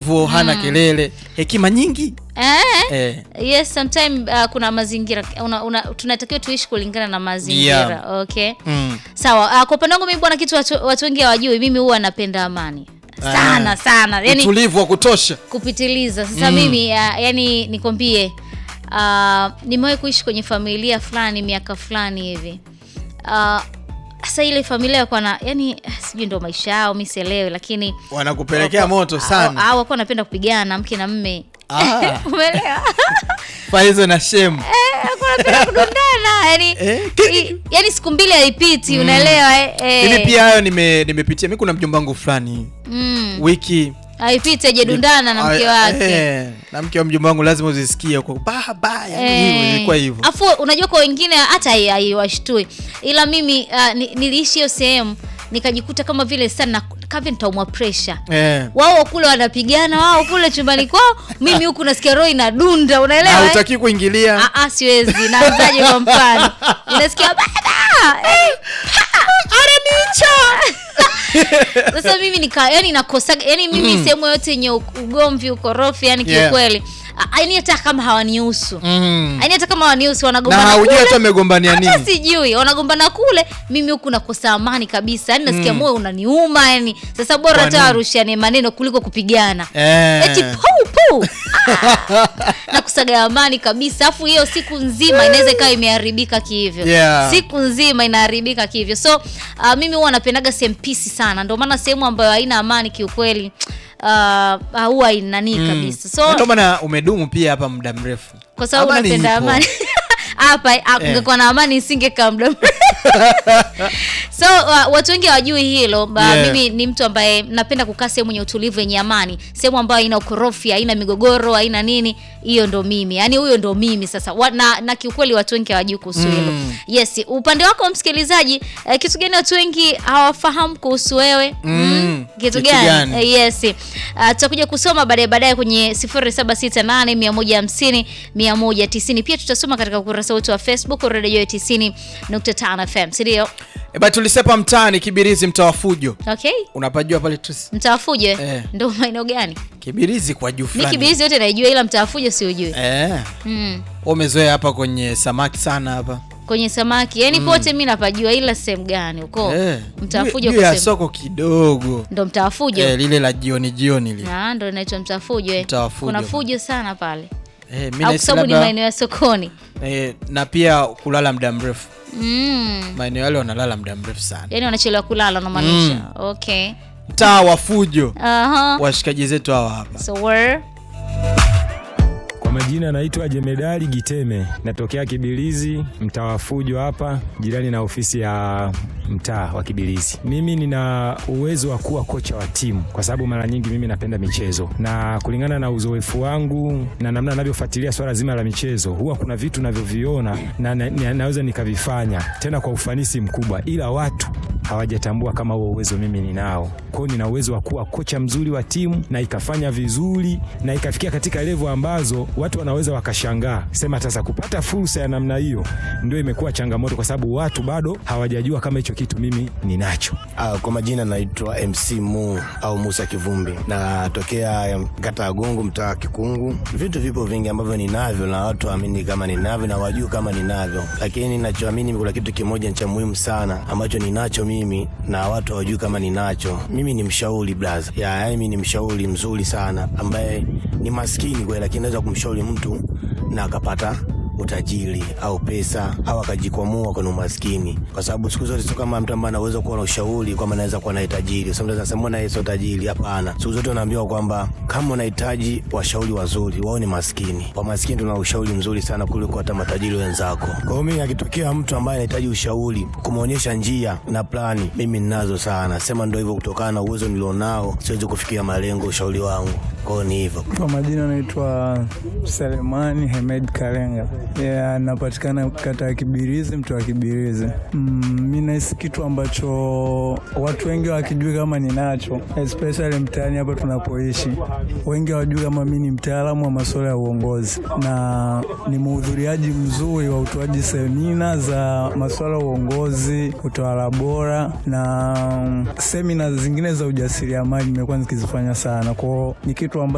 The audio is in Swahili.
mtulivu hana kelele hekima nyingi eh, eh. yes sometime uh, kuna mazingira una, una, tunatakiwa tuishi kulingana na mazingira Yeah. okay mm. sawa uh, kwa upande wangu mimi bwana kitu watu, watu wengi hawajui mimi huwa napenda amani sana Ah. sana yani utulivu wa kutosha kupitiliza sasa mimi uh, yani nikwambie uh, nimewahi kuishi kwenye familia fulani miaka fulani hivi uh, sasa ile familia kwa na yani sijui ndo maisha yao mi sielewi lakini wanakupelekea wako- moto au- sana au wakuwa wanapenda kupigana mke na mme Ah. umeelewa faizo na shemu Walikuwa wanapenda kudundana yani Eh, i- yani siku mbili haipiti unaelewa eh, eh. hivi pia hayo nime- nimepitia mi kuna mjomba wangu fulani mm. wiki haipiti ajadundana na mke Ah, wake eh, na mke wa mjomba wangu lazima uzisikie huko ba ba yani hivyo ilikuwa hivyo afu unajua kwa wengine hata hai- haiwashtui ila mimi uh, ni, niliishi hiyo sehemu nikajikuta kama vile sana kavile nitaumwa presha eh. wao kule wanapigana wao kule chumbani kwao mimi huku nasikia roho inadunda na unaelewa eh? utaki kuingilia Ah, ah, siwezi naanzaje kwa mfano unasikia baba eh, aranicha sasa mimi nika yani nakosa yani mimi sehemu yote yenye u- ugomvi ukorofi yani Yeah. kiukweli Ah, yani hata kama hawanihusu mm. yani hata kama hawanihusu na wanagombana haujui kule hata amegombania hata nini sijui wanagombana kule mimi huku nakosa amani kabisa yani nasikia moyo unaniuma yani sasa bora Kwa hata nini? warushiane maneno kuliko kupigana Eh. eti pau pau Ah, na kusaga amani kabisa afu hiyo siku nzima inaweza ikawa imeharibika kihivyo Yeah. siku nzima inaharibika kihivyo so uh, mimi huwa napendaga sehemu pisi sana ndio maana sehemu ambayo haina amani kiukweli uh, huwa inanii kabisa so Na ndio maana umedumu pia hapa muda mrefu kwa sababu Amani napenda ipo. amani hapa ah, kungekuwa na amani isingekaa muda mrefu. so uh, watu wengi hawajui hilo ba, Yeah. mimi ni mtu ambaye napenda kukaa sehemu yenye utulivu yenye amani sehemu ambayo haina ukorofi haina migogoro haina nini hiyo ndo mimi yaani huyo ndo mimi sasa wa, na, na kiukweli watu wengi hawajui kuhusu hilo Mm. yes upande wako msikilizaji eh, kitu gani watu wengi hawafahamu kuhusu wewe Mm, kitu kitu gani gani? Eh, yes uh, tutakuja kusoma baadaye baadaye kwenye 0768150190 pia tutasoma katika ukurasa wetu wa facebook redio 90.5 fm sindio eba tulisepa mtaani kibirizi mtaa wa fujo okay unapajua pale Tracy? mtaafuje Eh. ndo maeneo gani kibirizi kwa juu mi fulani kibirizi yote naijua ila mtaafuje siujui eh. mm. Wewe umezoea hapa kwenye samaki sana hapa kwenye samaki yani pote mi napajua ila sehemu gani huko Eh, mtaafujo juu- juu ya kusema. soko kidogo ndo mtaafujo eh, lile la jioni jioni lile Ah, ndo inaitwa mtaafujo eh. Mtaa wa fujo. kuna fujo sana pale eh, mi au kwa nahisi sababu ni labda- maeneo ya sokoni eh, na pia kulala muda mrefu mm. maeneo yale wanalala muda mrefu sana yani wanachelewa kulala unamaanisha okay mtaa wa fujo Aha. washikaji zetu hawa hapa so where Kwa majina naitwa Jemedari Giteme, natokea Kibilizi, mtaa wa Fujo hapa, jirani na ofisi ya mtaa wa Kibilizi. Mimi nina uwezo wa kuwa kocha wa timu kwa sababu mara nyingi mimi napenda michezo, na kulingana na uzoefu wangu na namna ninavyofuatilia swala zima la michezo, huwa kuna vitu navyoviona na, na, na, naweza nikavifanya tena kwa ufanisi mkubwa, ila watu hawajatambua kama huo uwezo mimi ninao. Kwa hiyo nina uwezo wa kuwa kocha mzuri wa timu na ikafanya vizuri na ikafikia katika levo ambazo watu wanaweza wakashangaa, sema sasa kupata fursa ya namna hiyo ndio imekuwa changamoto, kwa sababu watu bado hawajajua kama hicho kitu mimi ninacho. Ah, kwa majina naitwa MC Mu au Musa Kivumbi, natokea kata ya Gungu, mtaa wa Kikungu. Vitu vipo vingi ambavyo ninavyo na watu waamini kama ninavyo na wajui kama ninavyo, lakini ninachoamini kuna kitu kimoja cha muhimu sana ambacho ninacho mimi na watu hawajui kama ninacho. Mimi ni mshauri blaza, ya yani mimi ni mshauri mzuri sana ambaye ni maskini kweli, lakini naweza kumshauri mtu na akapata utajiri au pesa au akajikwamua kwenye umaskini, kwa sababu siku zote sio kama mtu ambaye anaweza kuwa na ushauri kwamba anaweza kuwa na tajiri. Kwa sababu nasema mbona yeye sio tajiri? Hapana, siku zote unaambiwa kwamba kama unahitaji washauri wazuri, wao ni maskini. Kwa maskini tuna ushauri mzuri sana kuliko hata matajiri wenzako. Kwa hiyo mimi, akitokea mtu ambaye anahitaji ushauri, kumwonyesha njia na plani, mimi ninazo sana. Sema ndio hivyo, kutokana na uwezo nilionao, siwezi kufikia malengo ushauri wangu. Kwa hiyo ni hivyo. Kwa majina naitwa Selemani Hemed Kalenga. Yeah, napatikana kata ya Kibirizi, mtu wa Kibirizi. Mm, mi nahisi kitu ambacho watu wengi wakijui kama ninacho, especially mtaani hapa tunapoishi, wengi hawajui kama mi ni mtaalamu wa masuala ya uongozi na ni mhudhuriaji mzuri wa utoaji semina za masuala ya uongozi, utawala bora na semina zingine za ujasiriamali nimekuwa nikizifanya sana kwao, ni kitu ambacho